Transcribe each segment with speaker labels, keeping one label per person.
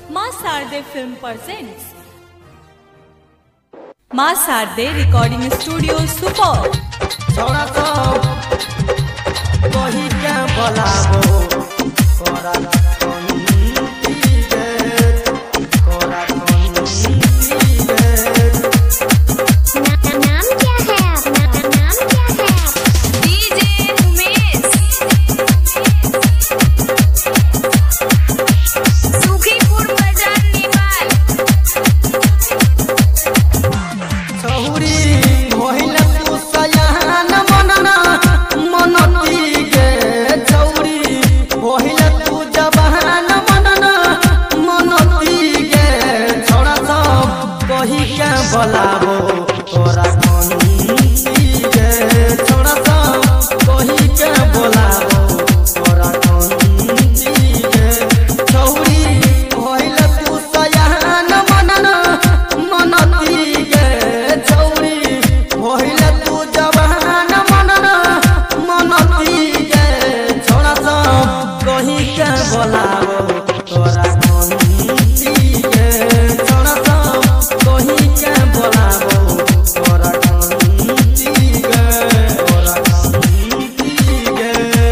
Speaker 1: माँ Sharde film presents माँ Sharde recording studio Supaul
Speaker 2: छोड़ा तो कही के बोलाबो कोरा कंती गे कोरा कंती गे
Speaker 3: ना- नाम क्या है आपका नाम क्या है आपका
Speaker 1: डीजे उमेश सुखीपुर बाजार नेपाल
Speaker 2: छौरी होइल तू सयान मनना मनती गे छौरी होइल तू जवान मनना मनती गे छोड़ा सब कही के बोलाबो तोरा कंती गे छोड़ा सब कही के बोलाबो तोरा कंती गे छौरी होइल तू सयान मनना मनती गे छौरी होइल तू जवान मनना मनती गे छोड़ा सब कही के बोलाबो तोरा कंती गे छोड़ा सब कही के बोलाबो तोरा कंती गे तोरा कंती गे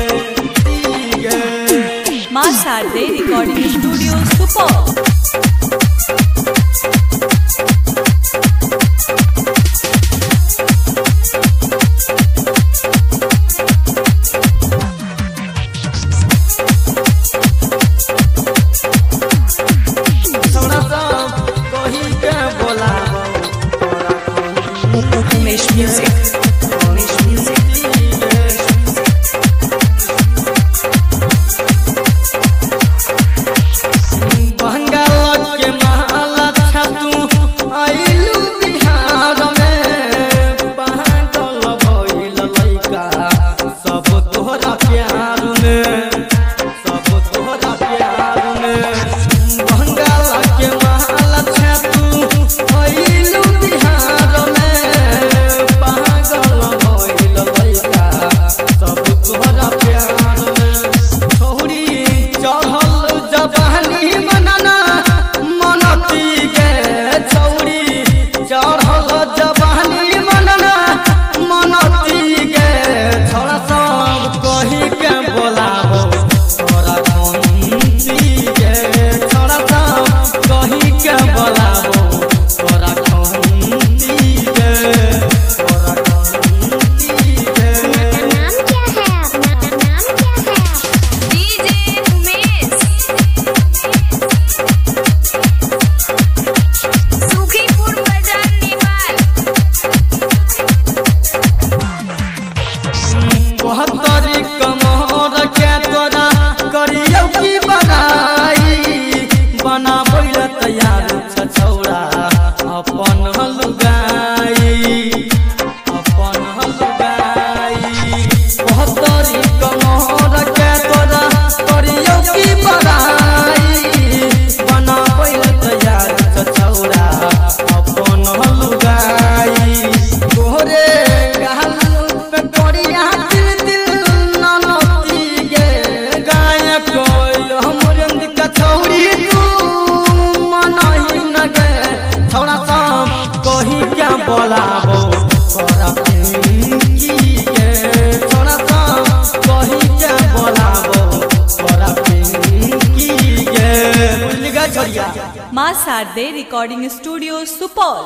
Speaker 2: गे
Speaker 1: माँ शारदे रिकॉर्डिंग स्टूडियो सुपौल
Speaker 2: छोड़ा सब कही के बोलाबो तोरा कंती
Speaker 1: उमेश म्यूजिक उमेश म्यूजिक
Speaker 2: बंगाल के महल छतू आइलू बिहार में पागल भइल लइका सब तोहरा प्यार में सब तोहरा प्यार में बंगाल के महल छतू आइलू बिहार में पागल भइल लइका सब तोहरा प्यार में छोड़ी चढ़ल जवानी मनना मनती गे छौरी चढ़ल जवानी मनना मनती गे छोड़ा सब कही के बोलाबो तोरा कंती गे छोड़ा सब कही के बोलाबो तोरा कंती गे तोरा कंती गे
Speaker 3: नाम क्या है आपका नाम क्या है आपका
Speaker 1: डीजे उमेश सुखीपुर बाजार नेपाल
Speaker 2: बहत्तरी कमर के तोरा करियौ की बनाई बनाबै ल तैयार छ छौरा अपन हलुगाई अपन हलुगाई बहत्तरी कमर के तोरा करियौ की बनाई बनाबै ल तैयार छ छौरा अपन हलुगाई तोरे गाल पे करिया दिल दिल ननती गे गायक हमर अंग कछौरी तू मनही न गे छौड़ा सब कही क्या बोलाबो तोरा पिंकी गे छौड़ा सब कही क्या बोलाबो तोरा पिंकी गे भूल गे छोड़िया
Speaker 1: माँ शारदे रिकॉर्डिंग स्टूडियो सुपौल